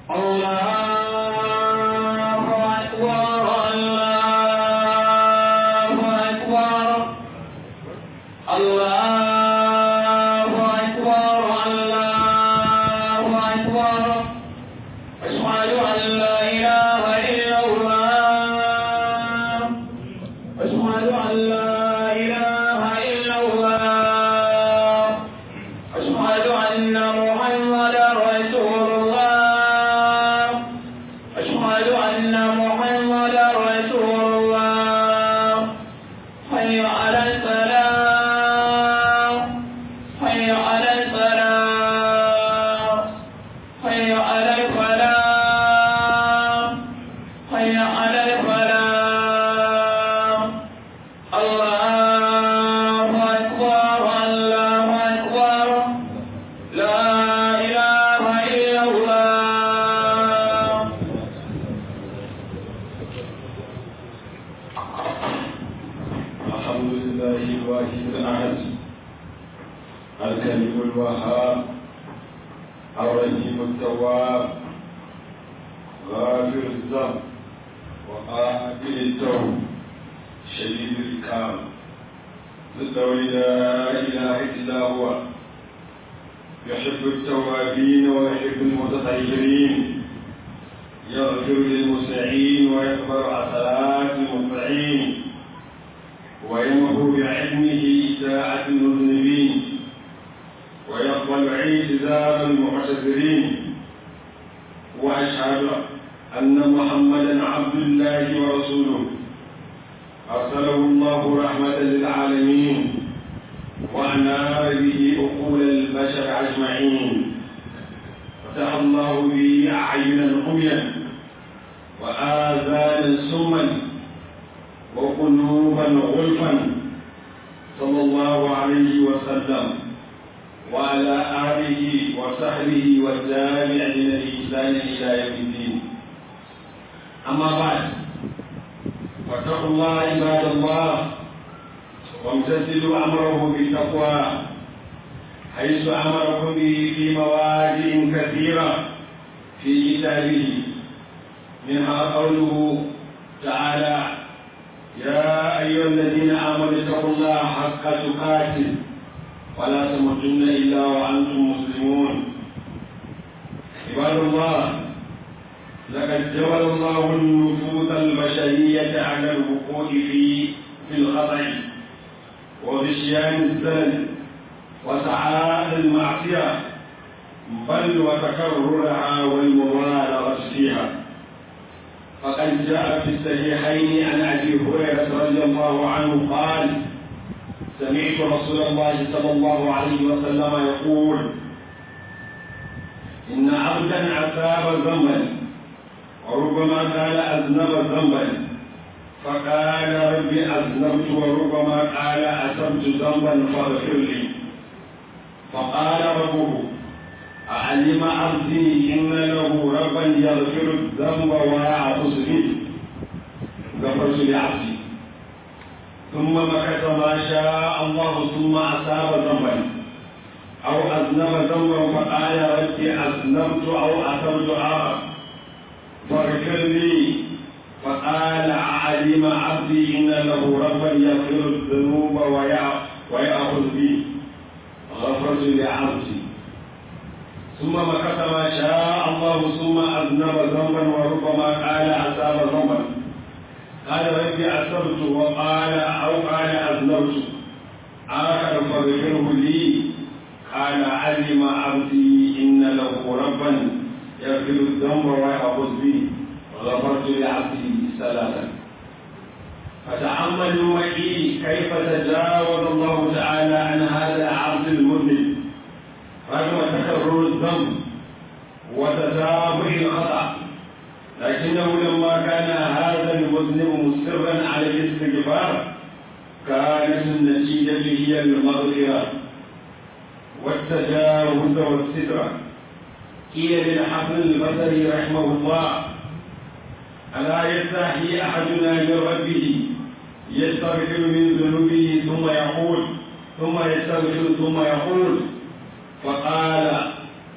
يستغفر من ذنوبه ثم يقول ثم يستغفر ثم يقول فقال ود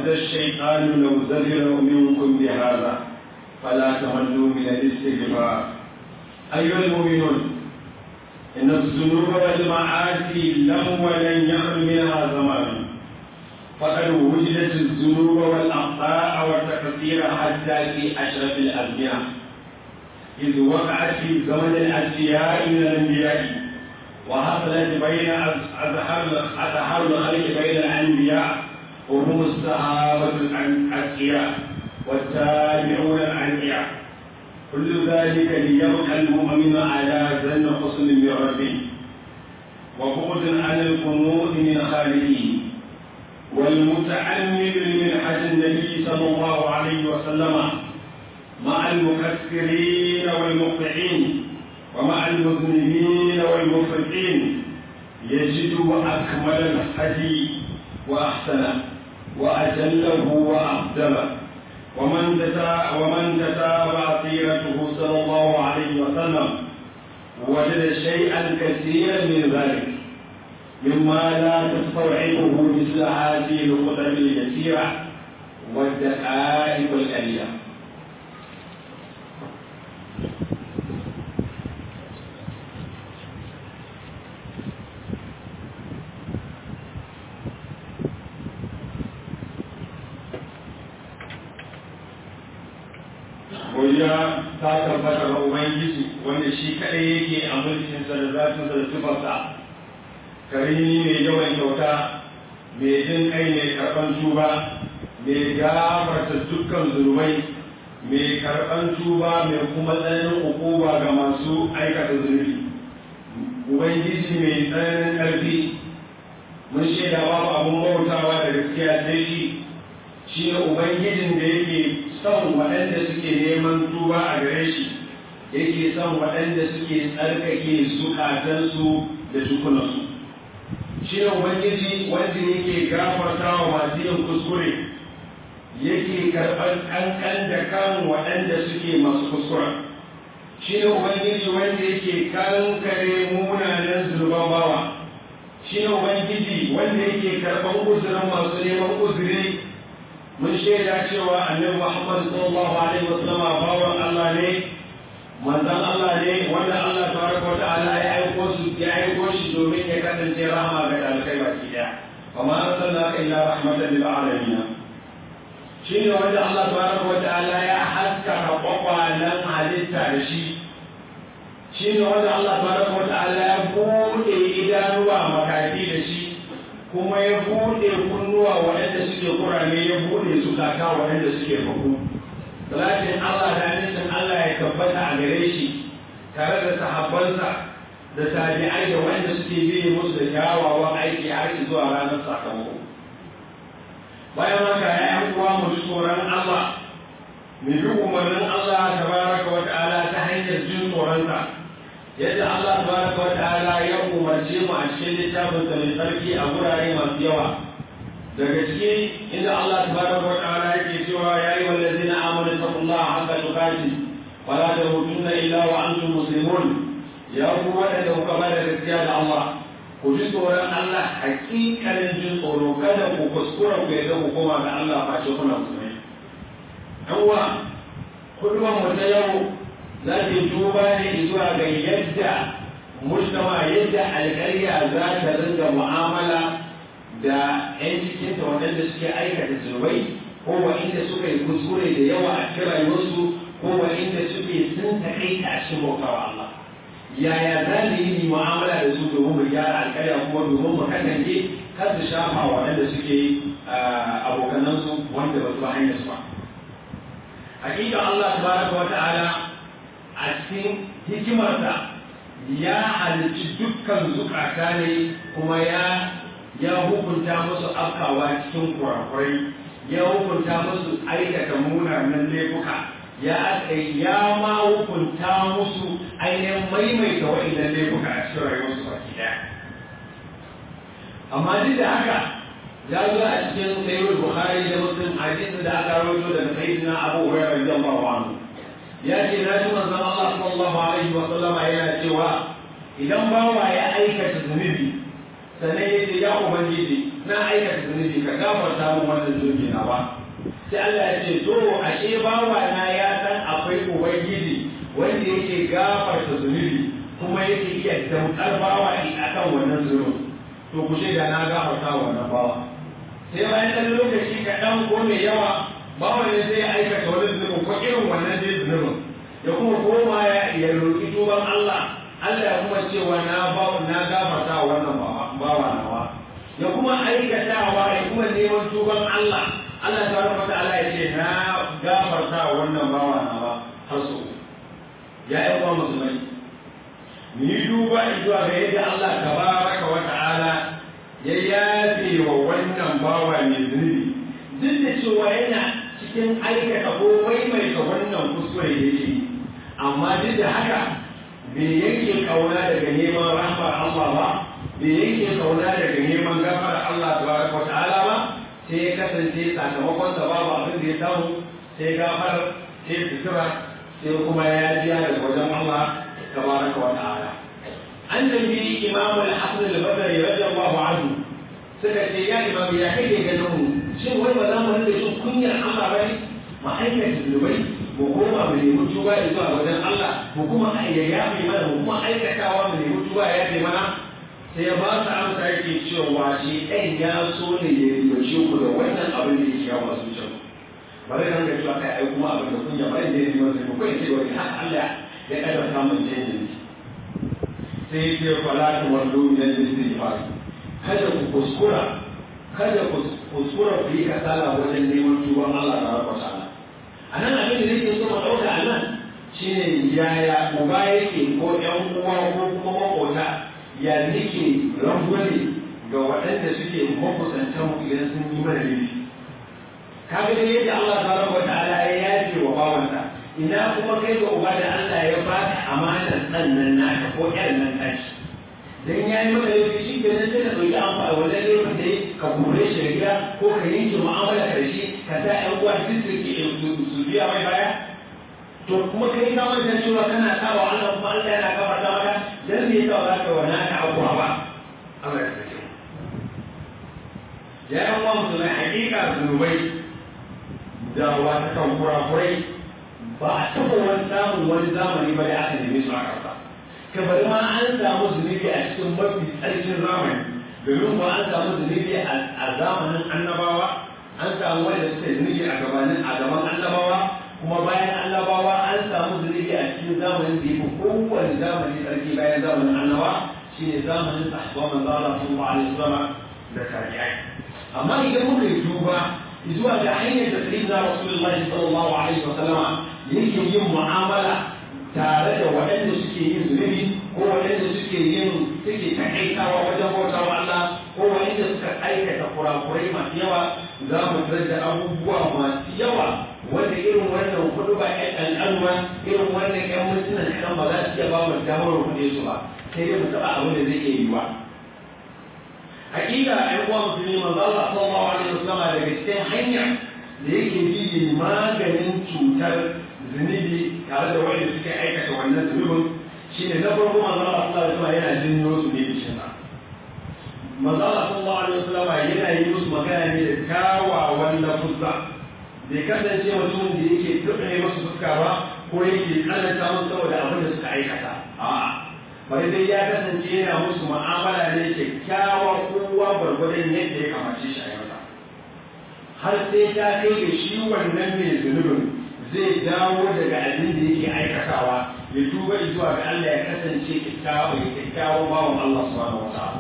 ود الشيطان لو زجر منكم بهذا فلا تملوا من الاستغفار أيها المؤمنون إن الذنوب والمعاصي لم ولن يخل منها زمان فقد وجدت الذنوب والأخطاء والتقصير حتى في أشرف الأزمنة إذ وقعت في زمن الأنبياء من الأنبياء وحصلت بين أزهار الخلق بين الأنبياء وهم الصحابة الأتقياء والتابعون الأنبياء كل ذلك ليبقى المؤمن على ظن حسن من ربه وبعد عن القنوط من خالقه والمتعمد لمنحة النبي صلى الله عليه وسلم مع المكسرين والمقطعين ومع المذنبين والمفرطين يجد أكمل الهدي وأحسنه وأجله وأفضله ومن تتا ومن تتابع سيرته صلى الله عليه وسلم وجد شيئا كثيرا من ذلك مما لا تستوعبه مثل هذه الخطب اليسيرة والدقائق القليلة godiya ta tabbata ga Ubangiji wanda shi kaɗai yake a mulkinsa da zatinsa da tufarsa karimi mai yawan kyauta mai jin kai mai karɓan tuba mai gafarta dukkan zunubai mai karɓan tuba mai kuma tsananin hukuma ga masu aikata zunubi Ubangiji mai tsananin ƙarfi mun shaida babu abin bautawa da gaskiya sai shi shi ne Ubangijin da yake son waɗanda suke neman tuba a gare shi yake son waɗanda suke tsarkake zukatansu da tukunansu shi ne ubangiji wanda yake gafarta wa masu yin kuskure yake karɓar ƙanƙan da kan waɗanda suke masu kuskura shi ne ubangiji wanda yake kankare munanan zunuban bawa shi ne ubangiji wanda yake karɓar uzurin masu neman uzuri mun shaida cewa annabi Muhammad sallallahu alaihi wasallam bawan Allah ne manzon Allah ne wanda Allah tabaraka wa ta'ala ya aiko su ya aiko shi domin ya kasance rahama ga dalibai baki daya wa ma arsalnaka illa rahmatan lil alamin shine wanda Allah tabaraka wa ta'ala ya haskaka kwakwalan halitta da shi shine wanda Allah tabaraka wa ta'ala ya bude idanuwa makafi da shi kuma ya buɗe kunnuwa waɗanda suke kurame ya buɗe zukata waɗanda suke faku. Salatin Allah da nisan Allah ya tabbata a gare shi tare da sahabbansa da tabi'ai da waɗanda suke biye musu da kyawawan aiki har zuwa ranar sakamako. Bayan haka ya yi uwa mu ji tsoron Allah, mu bi umarnin Allah tabaraka wa ta'ala ta hanyar jin tsoronsa. yadda Allah tabaraka wa ta'ala ya umarce mu a cikin littafin sa mai tsarki a gurare masu yawa daga ciki inda Allah tabaraka wa ta'ala yake cewa ya yi wallazina amanu taqullaha haqqa tuqatih wa la tamutunna illa wa antum muslimun ya ku wadanda kuka bada gaskiya da Allah ku ji tsoron Allah hakikanin jin tsoro kada ku kuskura ku yadda ku koma ga Allah face kuna musulmai yan uwa kuduban mu ta yau za ta duba ne zuwa ga yadda mujtama yadda alƙarya za ta ringa mu'amala da 'yan cikinta waɗanda suke aikata zunubai ko inda suka yi kuskure da yawa a cikin rayuwarsu ko inda suke sun taƙaita a cikin bautawa Allah yaya za mu yi mu'amala da su domin mu gyara alƙarya kuma domin mu kasance kar su shafa waɗanda suke abokanansu wanda ba su ba hanyar su ba hakika Allah tabaraka wa ta'ala a cikin hikimarsa ya halicci dukkan zukata ne kuma ya ya hukunta musu afkawa cikin kurakurai ya hukunta musu aikata munanan laifuka ya ya ma hukunta musu ainihin maimaita wa'innan laifuka a cikin rayuwarsu baki daya amma duk da haka ya zo a cikin sayyid bukhari da muslim hadisin da aka rawaito daga sayyidina abu hurairah radiyallahu anhu ya ce na ji manzon Allah sallallahu alaihi wa sallama yana cewa idan bawa ya aikata zunubi sannan ya ce ya ubangiji na aikata zunubi ka gafarta min wannan zunubi na ba sai Allah ya ce to ashe bawa na ya san akwai ubangiji wanda yake gafarta zunubi kuma yake iya damkar bawa a kan wannan zunubi to ku da na gafarta wannan bawa sai bayan ɗan lokaci kaɗan ko mai yawa bawa ne sai ya aikata wani zunubin ko irin wannan dai zunubin ya kuma koma ya roƙi tuban Allah Allah ya kuma cewa na na gafarta wannan bawa nawa ya kuma aikatawa ya kuma neman tuban Allah Allah ta rufa ta'ala ya ce na gafarta wannan bawa nawa har so ya yi kuma musulmai ni duba zuwa ga yadda Allah tabaraka wa ta'ala ya yafe wa wannan bawa mai zunubi duk da cewa yana cikin aikata ko maimaita wannan kuskure da yake amma duk da haka bai yanke kauna daga neman rahmar Allah ba bai yanke kauna daga neman gafara Allah tabaraka wa ta'ala ba sai ya kasance sakamakon sa babu abin da ya samu sai gafar sai sutura sai kuma ya biya daga wajen Allah tabaraka wa ta'ala an tambayi imam al-hasan al-badri radiyallahu anhu suka ce ya imam ya kake ganin mu shin wai ba za mu rinka shin kunyar Allah bane mu aikata zunubai mu koma mu nemi tuba zuwa wajen Allah mu kuma ya mai mana mu kuma aikatawa mu nemi tuba ya yafe mana sai ya ba su amsa yake cewa shi ɗan ya so ne ya ribace ku da wannan abin da yake yawa su can bari kan ga cewa kai ai kuma abin da kunya bari da yake masa ko yake wani haka Allah ya kada samun canji sai ya ce fala tu wallu min al-istighfar kada ku kuskura kada ku kuskura ku yi kasala wajen neman tuban Allah ta rabba ta'ala anan abin da nake so mu dauka anan shine yaya uba yake ko ƴan uwa ko kuma makota ya nake rangwale ga waɗanda suke makusantan idan sun yi mana laifi kaga dai yadda Allah tabaraka wa ta'ala ya yafe wa bawansa ina kuma kai ga uba da Allah ya baka amanar ɗan nan naka ko ƴar nan tashi dan ya yi maka laifi shi ke nan sai ka ɗauki amfani wajen laifin da ka kore shi da gida ko ka yanke mu'amala da shi ka sa ƴan uwa duk su ke su biya mai baya to kuma kai ka manta cewa kana sawa Allah kuma Allah yana gafarta maka dan me yasa ba ka wana ka abuwa ba Allah ya sake ya yan uwa musulmai hakika zunubai da wata kan kurakurai ba a taɓa wani samun wani zamani ba da aka neme su a ƙasa ka bari ma an samu zunubi a cikin mafi tsarkin zamani domin ba an samu zunubi a zamanin annabawa an samu wanda suka zunubi a gabanin a gaban annabawa kuma bayan annabawa an samu zunubi a cikin zamanin da yafi kowane zamani sarki bayan zamanin annabawa shine zamanin sahabban manzo Allah sallallahu alaihi wasallam da tabi'ai amma idan muka yi duba zuwa ga hanyar da sayyidina rasulullahi sallallahu alaihi wasallam yake yin mu'amala tare da waɗanda suke yin zunubi ko waɗanda suke yin suke takaitawa wajen bautawa Allah ko waɗanda suka aikata kurakurai masu yawa za mu tarar da abubuwa masu yawa wanda irin wannan kudu ba ƴan al'alma irin wannan ƴan mintunan kan ba za su iya ba mu damar kuɗe su ba sai dai mu taɓa abin da zai iya yiwa. Hakika ƴan uwa musulmi manzo Allah sallallahu alaihi wasallam daga cikin hanya da yake bi maganin cutar zunubi tare da wanda suke aikata wannan zunubin shine na farko manzo Allah sallallahu alaihi wasallam yana jinyo su ne cikin sa. Manzo Allah sallallahu alaihi wasallam yana yi musu magana ne da kyawawan lafuzza bai kasance mutumin da yake turɓe masu fuska ba ko yake tsananta musu saboda abin da suka aikata a'a bari dai ya kasance yana musu mu'amala ne kyakkyawa kowa gwargwadon yadda ya kamace shi a yau har sai ta kai da shi wannan mai zunubin zai dawo daga abin da yake aikatawa ya tuba zuwa ga Allah ya kasance kyakkyawan bawan Allah subhanahu wa ta'ala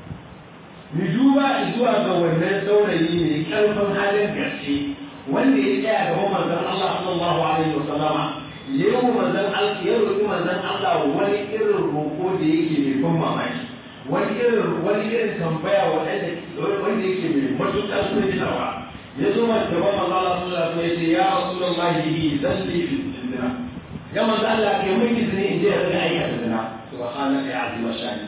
mu duba zuwa ga wannan saurayi mai karfin halin gaske wanda ya tsaya gaban manzon Allah sallallahu alaihi wasallama ya yi manzon Allah ya roƙi manzon Allah wani irin roƙo da yake mai ban mamaki wani irin wani irin tambaya wanda wanda yake mai matuƙar firgitarwa ya zo ma gaban manzon Allah sallallahu alaihi wasallam ya ce ya rasulullahi bi zalli fi zina ya manzon Allah kai mun izini in je in ga aikata zina subhanaka ya azima shani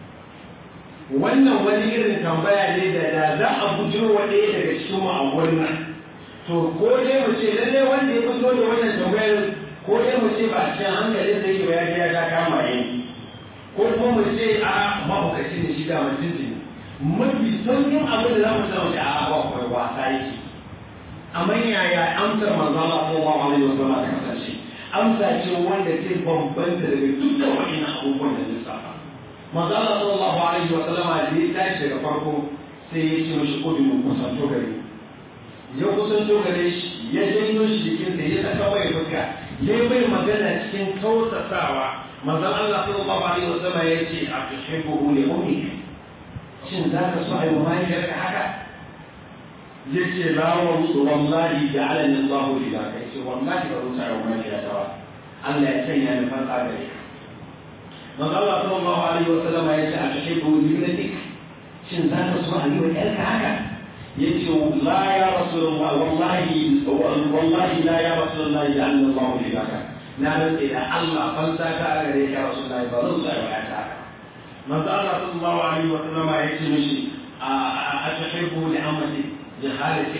wannan wani irin tambaya ne da da za a bujiro wa ɗaya daga cikin mu a wannan to ko dai mu ce lalle wanda ya fito da wannan tambayar ko dai mu ce ba cikin hankalin da yake ya ya ta kama yi ko kuma mu ce a mahaukaci ne shi da mutum ne mafi sauƙin abin da za mu samu shi a ba kawai wasa yake amma yaya amsar manzo Allah sallallahu alaihi wasallam ta kasance amsa ce wanda ta bambanta daga dukkan wa'annan abubuwan da lissafa manzo Allah sallallahu alaihi wasallam da ya tashi daga farko sai ya ce mashi kudu kusanto gare ya kusanto gare shi ya janyo shi jikinsa ya saka mai fuska ya bai magana cikin tausasawa manzon Allah sallallahu alaihi wasallam ya ce a tuhibbu li ummik shin za ka so ayi mahaifiyar ka haka ya ce la wallahi ja'alani Allah fi zaka ya ce wallahi ba zan ayi mahaifiyar ta ba Allah ya sanya ni fasa gare ka manzon Allah sallallahu alaihi wasallam ya ce a tuhibbu li ibnatik shin za ka so ayi wa ƴarka haka yace la ya rasulullah wallahi wallahi la ya rasulullah ja'alna Allah fi zaka na rantse da Allah fan ta ka gare ka rasulullah ba zan tsaya ba ta manzo Allah sallallahu alaihi wa sallam yace mishi a tuhibbu li amati jahalati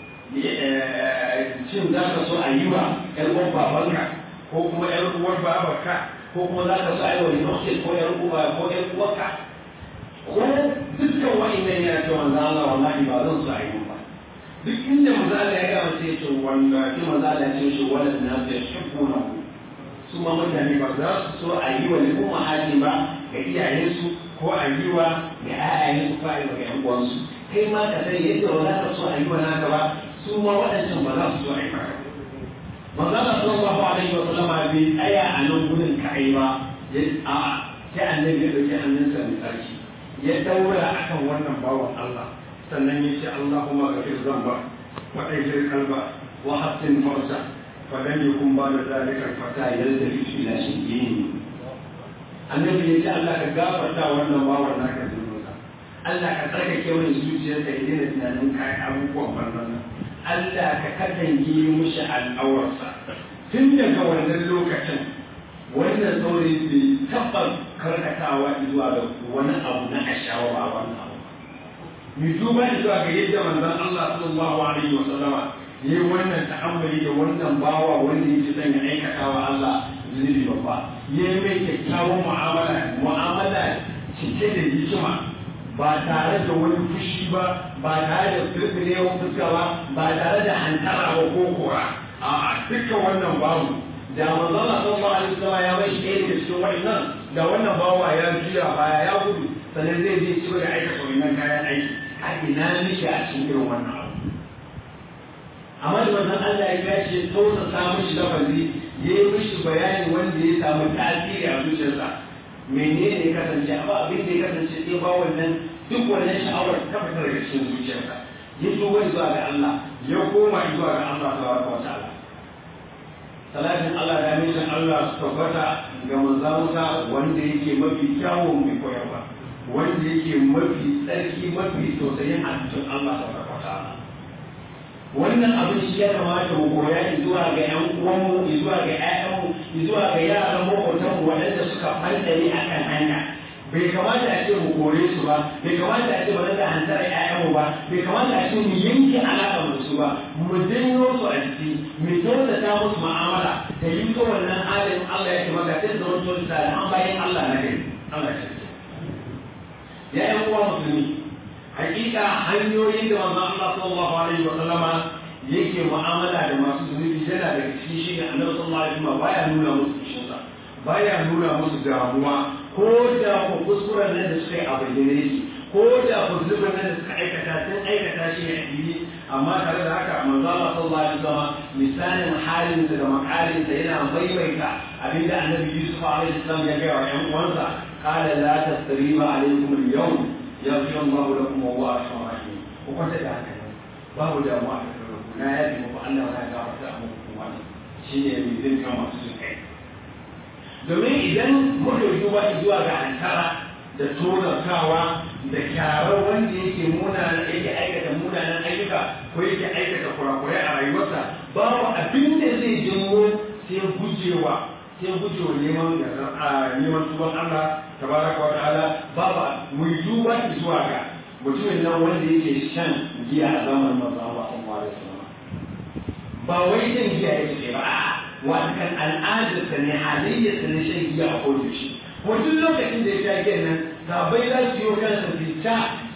shin za ka so a yi wa ƴar uwar babanka ko kuma ƴar uwar babarka ko kuma za ka so a yi wa nufsin ko ƴar uwa ko ƴar uwarka ko dukkan wa'annan ya ce manzo Allah wallahi ba zan so a yi ba duk inda manzo Allah ya gama sai ce wanda ki manzo Allah ya ce shi wannan na ya shukuna su ma mutane ba za su so a yi wa al'umma hali ba ga iyayensu ko a yi wa ga ƴaƴayensu ko a yi wa ga ƴan uwansu kai ma ka sani yadda ba za ka so a yi wa naka ba su ma waɗancan ba za su so a yi maka manzo Allah sallallahu alaihi wa sallam bai tsaya a nan gudun kai ba a sai annabi ya dauki hannunsa mai tsarki ya daura akan wannan bawan Allah sannan ya ce Allahumma ghafir zamba wa ajir kalba wa hassin farsa fa lam yakun ba da zalika fata yalda fi ila shay'in annabi ya ce Allah ka gafarta wannan bawan naka zunubinsa Allah ka tsarkake wani zuciyarsa ya daina tunanin kayan abubuwan bannan Allah ka katange mushi al'awarsa tun daga wannan lokacin wannan saurayi bai taɓa karkatawa zuwa ga wani abu na ashawa ba wannan abu mu duba zuwa ga yadda manzon Allah sallallahu alaihi wa sallama yayi wannan ta'ammali da wannan bawa wanda yake son ya aikata wa Allah zunubi babba yayi mai kyakkyawan mu'amala mu'amala cike da hikima ba tare da wani fushi ba ba tare da firfirewa fuska ba ba tare da hantara ba ko kora a'a dukkan wannan babu da manzon Allah sallallahu alaihi wasallam ya bai shi ɗaya daga cikin wa'annan da wannan bawa ya juya baya ya gudu sannan zai je ci da aikata wannan kayan aiki a ina mishi a cikin irin wannan abu amma da manzon Allah ya gashi ya tausa samun shi lafazi ya yi mishi bayani wanda ya samu tasiri a zuciyarsa menene ya kasance amma abin da ya kasance sai ba wannan duk wannan sha'awar ta fita daga cikin zuciyarsa ya tuba zuwa ga Allah ya koma zuwa ga Allah tabaraka wa ta'ala salatin Allah da mishin Allah su tabbata ga manzansa wanda yake mafi kyawun mai koyarwa wanda yake mafi tsarki mafi tausayin halittun Allah ta farfata wannan abin shi ya kamata mu koya zuwa ga ƴan uwanmu zuwa ga ƴaƴanmu zuwa ga yaran maƙotanmu waɗanda suka fantare a kan hanya bai kamata a ce mu kore su ba bai kamata a ce ba da hantar ƴaƴanmu ba bai kamata a ce mu yanke alaƙa da su ba mu janyo su a jiki mu kyautata musu mu'amala da yi ta wannan halin Allah ya ce maka sai da wani tsoron da an bayan Allah na gari Allah ya ce ya ƴan uwa musulmi hakika hanyoyin da manzon Allah sallallahu alaihi wa sallama yake mu'amala da masu zunubi yana da cikin shi ne annabi sallallahu alaihi wa sallama baya nuna musu fushinsa baya nuna musu damuwa ko da ku kuskuren nan da suka yi a bayyane shi ko da ku zubin nan da suka aikata sun aikata shi ne a fili amma tare da haka manzo Allah sallallahu alaihi wasallam misalin halinsa da makalinsa yana maimaita abinda annabi Yusuf alaihi salam ya gaya wa ƴan uwansa qala la tasriba alaikum al-yawm yaghfiru Allah lakum wa huwa arhamur rahim ku kwanta da haka babu damuwa a kan na yaji muku Allah ya gafarta muku kuma shine mai zin kama su kai domin idan muka duba zuwa ga ankara da tonarkawa da kyarar wanda yake munana yake aikata munanan ayyuka ko yake aikata kurakurai a rayuwarsa babu abin da zai jinwo sai gujewa sai gujewa neman neman tuban Allah tabaraka wa ta'ala babu mu duba zuwa ga mutumin nan wanda yake shan giya a zamanin manzo Allah sallallahu alaihi wasallam ba wai shan giya yake ba a'a watakan al'adarsa ne halayyarsa ne shan giya a kodayaushe ko duk lokacin da ya sha giyan nan sabai za su yi kansa fita su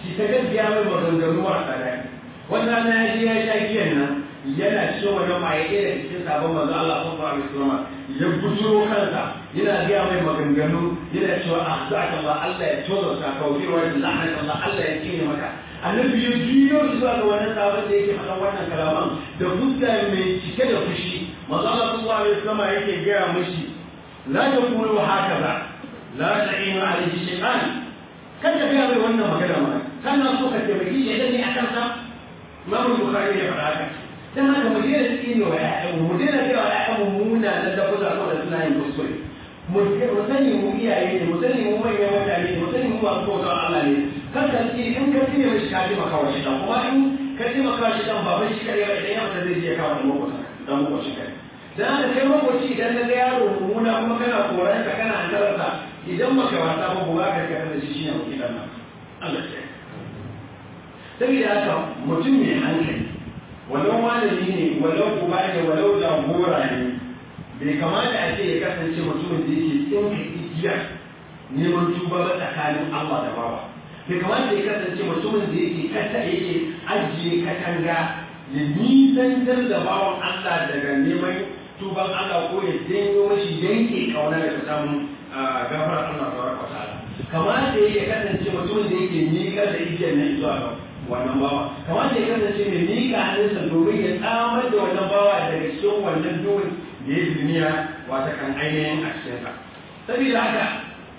shi ta gaskiya mai maganganu a tsada wannan na ya je ya sha giyan nan yana cikin wannan maye ɗaya da cikin sabon manzo Allah sallallahu alaihi wasallam ya bujuro kansa yana gaya mai maganganu yana cewa a za ka ba Allah ya tozo ka kauce wa la'ana Allah Allah ya kine maka annabi ya juyo zuwa ga wannan sabon da yake faɗan wannan kalaman da fuska mai cike da fushi manzo Allah sallallahu alaihi wasallam yake gaya mishi la taqulu hakaza la ta'inu alaihi shay'an kada ka mai wannan magana ma kana so ka taimaki shi idan ne akan sa Imam Bukhari ya faɗa haka dan haka mu daina tsine wa ƴaƴanmu mu daina cewa ƴaƴanmu muna da lafuza ko da suna yin kuskure mu sani mu iyaye ne mu sani mu manyan mutane ne mu sani mu masu bautar Allah ne kan ka tsine in ka tsine mishi ka taimaka wa shi dan kuma in ka taimaka wa shi dan ba bai shi kare ba idan ya fita zai je kawo da makwata dan makwacin kai dan haka kai makwaci idan na ga yaro mummuna kuma kana koran ka kana antararsa idan baka wasa ba ba ka ka da shi shine wakilan nan Allah ya saboda haka mutum mai hankali walau malami ne walau uba ne walau jagora ne bai kamata a ce ya kasance mutumin da yake tsinka igiya neman tuba ba tsakanin Allah da bawa bai kamata ya kasance mutumin da yake kasa yake ajiye katanga ya nisantar da bawan Allah daga neman tuban Allah ko ya janyo mashi yanke kauna daga samun gafarar Allah tabaraka wa ta'ala kamata ya kasance mutumin da yake miƙar da igiyar nan zuwa ga wannan bawa kamata ya kasance mai miƙa hannunsa domin ya tsamar da wannan bawa daga cikin wannan duhun da ya duniya wata kan ainihin a cikinsa saboda haka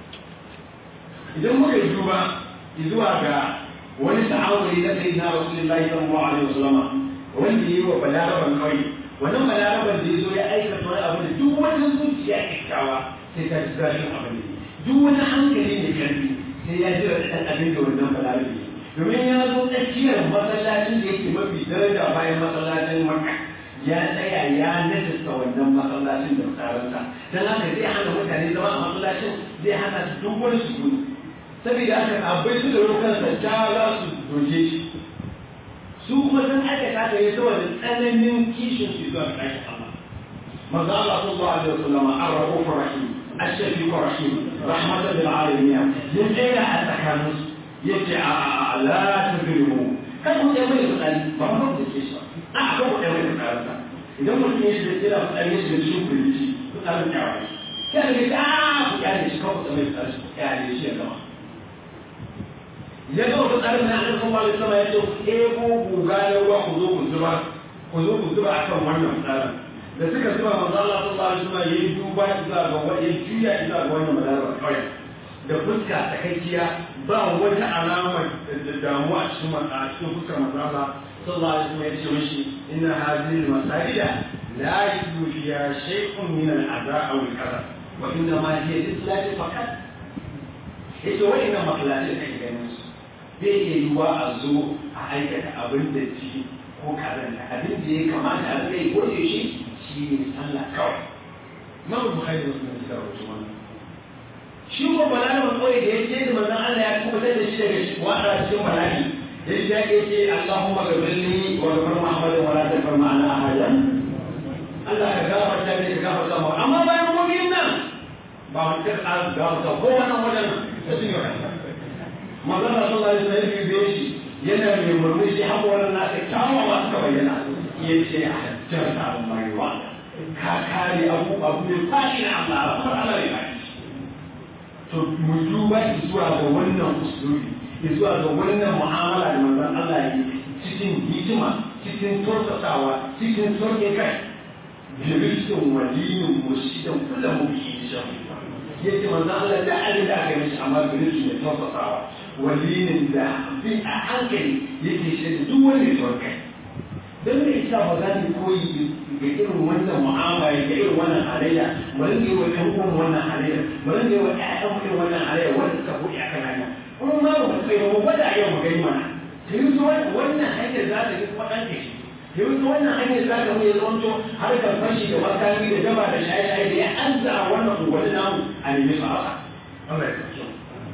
idan muka yi duba zuwa ga wani ta'awuri na sayyidina rasulullahi sallallahu alaihi wasallam wanda yi wa balaraban kauye wannan balaraban da ya zo ya aikata wani abu da duk wani zuciya kyakkyawa sai ta ji zafin abin da duk wani hankali mai karfi sai ya jira da ɗan abin da wannan balarabe domin ya zo tsakiyar masallacin da yake mafi daraja bayan masallacin makka ya tsaya ya najasta wannan masallacin da tsaransa don haka zai hana mutane zama a masallacin zai hana su duk wani su gudu saboda haka abai su da rukansa ta za su doke shi su kuma sun aikata da ya saboda tsananin kishin su zuwa ɗakin Allah manzo Allah sallallahu alaihi wasallam ar-rahuf rahim ash-shafiq rahim rahmatan lil alamin ya tsaya a tsakaninsu yace a la tudrimu kan ku dai mai tsari ba mu da ke shi a kan ku dai mai tsari sa idan mutum ya shiga kira tsari ya shiga cikin kulci ku tsari ya wai sai ga ta ku ya ne shi kan ku mai tsari ya ne shi ya gama ya ga wata tsarin na annabi sallallahu alaihi wasallam ya ce ebo guga na ruwa ku zo ku zuba ku zo ku zuba akan wannan tsarin da suka zuba manzo Allah sallallahu alaihi wasallam yayi duba zuwa ga wani juya zuwa ga wannan madara kawai da fuska takakkiya ba wata alama da damuwa a cikin a cikin fuskar manzo Allah sallallahu alaihi wasallam ya ce mishi inna hadhihi al-masajida la yudu fiha shay'un min al-adha aw al-qadar wa inna ma hiya lislati faqat yace wa'innan masallatai da ke ganin su bai iya yiwa a zo a aikata abin da ci ko kazanta abin da ya kamata a zai ko shi shi ne sallah kawai Imam Bukhari da Muslim suka rawaito wannan shi ko balarabar kawai da ya ce da manzon Allah ya kubutar da shi daga wata cikin bala'i ya ce ya ce Allahumma gabirni wa gafar Muhammadin wa la tafar ma'ana ahadan Allah ka gafarta ne ka gafarta mu amma bayan mun yin nan ba wani ka ƙara gafarta ko wannan wajen da sun yi kasa manzon Allah sallallahu alaihi wasallam ya biyo shi yana mai murmushi haƙoran nasa kyawawa suka bayyana ya ce a hajjarta mai wa ka kare abu abu mai fashi na Allah a Allah ne ba to mu duba zuwa ga wannan usulubi zuwa ga wannan mu'amala da manzon Allah yi cikin hikima cikin tausasawa cikin sauke kai birishin waliyin murshidin kullum mu bi shi yace manzon Allah da abin da aka yi mishi amma birishin da tausasawa waliyin da bi a hankali yake shi da duk wanda ya kai don me yasa ba za mu koyi ga irin wannan mu'amala ga irin wannan halayya mu rinka yi wa ɗan uwan wannan halayya mu rinka yi wa ƴaƴan mu irin wannan halayya wanda suka buɗe akan hanya kuma ma ba mu tsaye mu gwada yau mu gani mana ta yi su wannan hanyar za ta yi kuma ɗan da shi ta yi su wannan hanyar za ta mu ya zamanto harkar fashi da makami da gaba da shaye-shaye da ya anza a wannan unguwanni namu a nemi su haka. Allah ya kasance.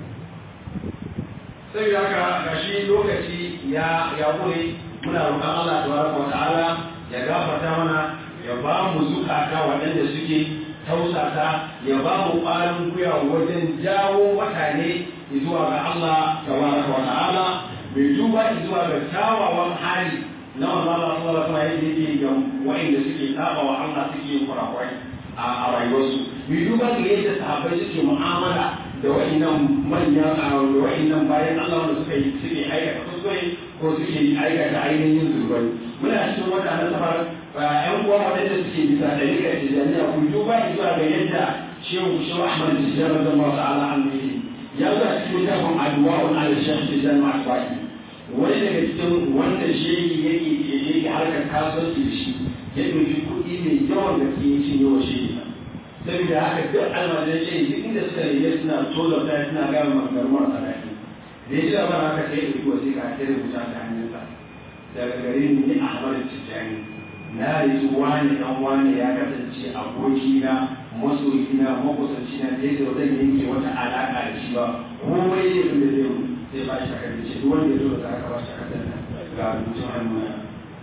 Sai da haka gashi lokaci ya ya gure muna roƙon Allah tabaraka wa ta'ala ya gafarta mana ya ba mu zukata waɗanda suke tausasa ya ba mu ƙwarin gwiwa wajen jawo mutane zuwa ga Allah tabaraka wa ta'ala mai duba zuwa ga kyawawan hali na wanda Allah sallallahu alaihi wasallam yake ga wa'inda suke saba wa Allah suke yin kurakurai a rayuwarsu mai duba ga yadda sahabbai suke mu'amala da wa'innan manyan da wa'innan bayan Allah wanda suka yi suke aikata kuskure ko suke aikata ainihin zurbai muna cikin wata nasabar ƴan uwa waɗanda suke bisa da rika tijaniya ku duba zuwa ga yadda shehu shehu Ahmad Tijjani radiyallahu ta'ala an ya zo a cikin littafin addu'a ala shaykh Tijjani Asbaki wani daga cikin wanda shehi yake yake harkar kasuwanci da shi ya ɗauki kuɗi mai yawan gaske ya cinye wa shehi saboda haka duk almajiran shehi duk inda suka rage suna tozarta suna gaya maganar marasa daɗi da ya ji labarin haka sai ya ɗauki wasiƙa ta rubuta ta hannunsa daga gare ni ni Ahmad Tijjani na riki wani dan wani ya kasance abokina masoyina makusanci na da yadda zan yanke wata alaƙa da shi ba komai ne da zai sai ba shi takardar ce duk wanda ya zo da aka ba shi takardar nan ga rubutun hannu na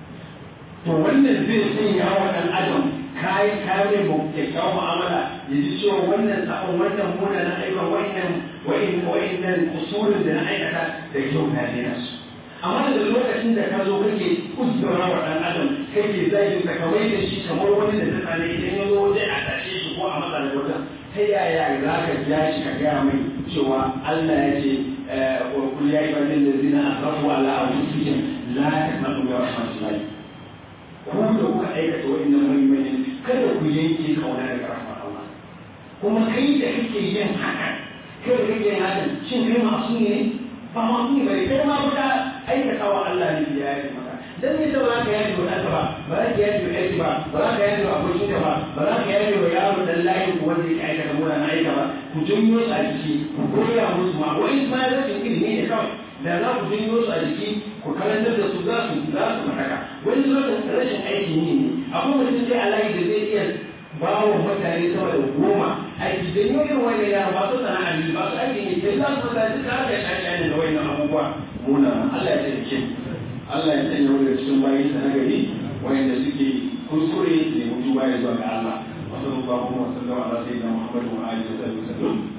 to wannan zai sanya wa ɗan adam kayi kare mu kyakkyawan mu'amala ya ji cewa wannan sabon wannan muna na aikin wa'innan wa'innan usulin da na aikata da kyau na daina su amma da lokacin da ka zo kake uzura wa ɗan adam kake zai ka kawai da shi kamar wani da ta tsane idan ya zo waje a tashe shi ko a matsa da wata ta yaya za ka ja shi ka gaya mai cewa Allah ya ce wa kul ya ibadin da zina asrafu ala anfusihim la taqnatu min rahmatillah ku da kuka aikata wa'annan manyan kada ku yanke kauna daga rahmar Allah kuma kai da kake yin haka kai da kake yin haka shin kai masu ne ba masu ne bane kai ma kuka aikata wa Allah ne ya yi maka dan me ba za ka yaji wa ɗanka ba ba za ka yaji wa ɗanki ba ba za ka yaji wa abokinka ba ba za ka yaji wa yaro dan layin ku wanda yake aikata mura na aika ba ku janyo su a jiki ku koya musu ma wani ma rashin ilimi ne kawai da za ku janyo su a jiki ku karantar da su za su za su mataka wani lokacin rashin aikin yi ne akwai mutum dai alayi da zai iya ba wa mutane sama da goma aiki da yi irin wani yara ba su sana'a ne ba su aikin yi sai za su mutane duka haka ya shaƙi da wani abubuwa muna Allah ya taimake Allah ya sanya wani cikin bayan sa na gari wanda suke kuskure da mutu baya zuwa ga Allah wasu ba kuma wasu da Allah sai da Muhammadu wa alihi wa sallam